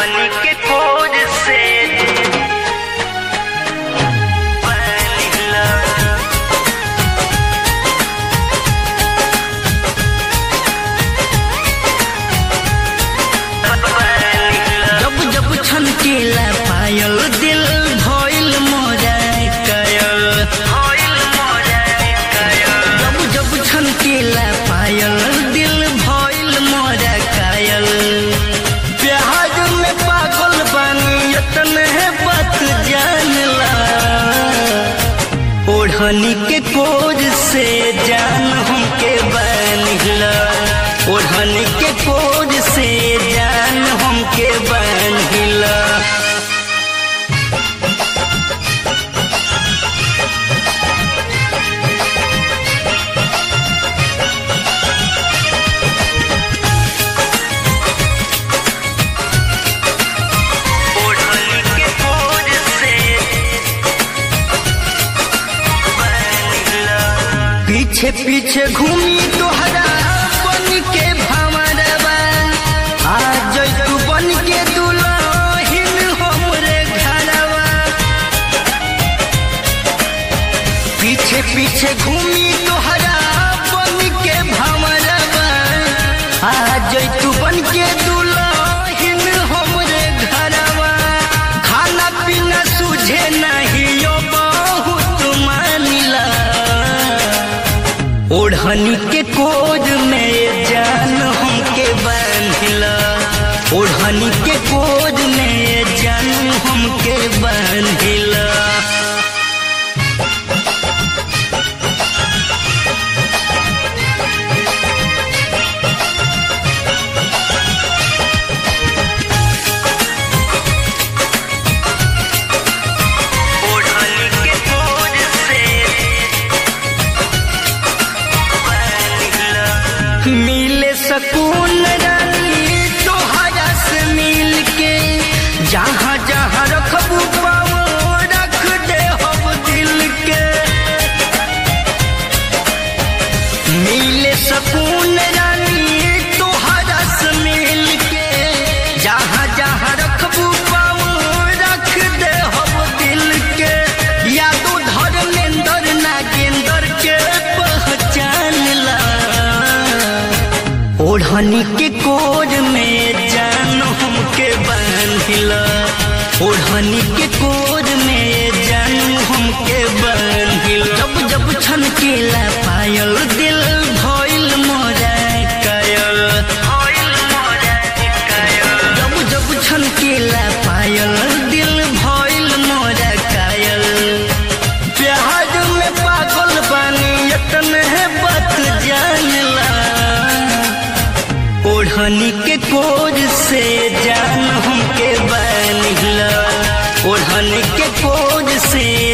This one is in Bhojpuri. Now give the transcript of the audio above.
ओढ़नी के खोज से बनिला जब जब छनकेला पायल दिल भइल मोरा कयल होइल मोरा कयल जब जब छनकेला पायल दिल भइल मोरा कायल प्याज में पागल बानी इतने बात जानला ओढ़नी के कोज से जान हमके बनिला ओढ़नी के कोज से जान हमके बनिला ओढ़नी के खोज से बनिला पीछे पीछे घूमी तोहरा बन के भंवरवा आ जैतू बन के दुल्हिन हमरे घरवा पीछे पीछे घूमी तोहरा बन के भंवरवा आ जैतू बन के दुल्हिन हमरे घरवा खाना पीना सूझे नहीं यो बहुत मानिला ओढ़नी के कोज में जान हमके बांधिला ओढ़नी के कोज में जान हमके बांधिला ओढ़नी के खोज से बनिला मिले सकून रानी तोहरा से मिल के जहाँ जहाँ रखबू पाओ रख दे हम दिल के मिले सकून रानी तोहरा से मिल के जहाँ जहाँ रखबू पाओ रख दे हम दिल के यादो धर्मेंद्र नागेंद्र के पहचान ला ओढ़नी के कोज में जान हमके बांधिला ओढ़नी के कोज में जान हमके बांधिला जब जब छनकेला पायल दिल भइल मोरा कायल होइल मोरा कयल जब जब छनकेला पायल दिल भइल मोरा कायल प्याज में पागल बानी इतने बात जानला ओढ़नी के कोज से जान हमके बनिला ओढ़नी के कोज से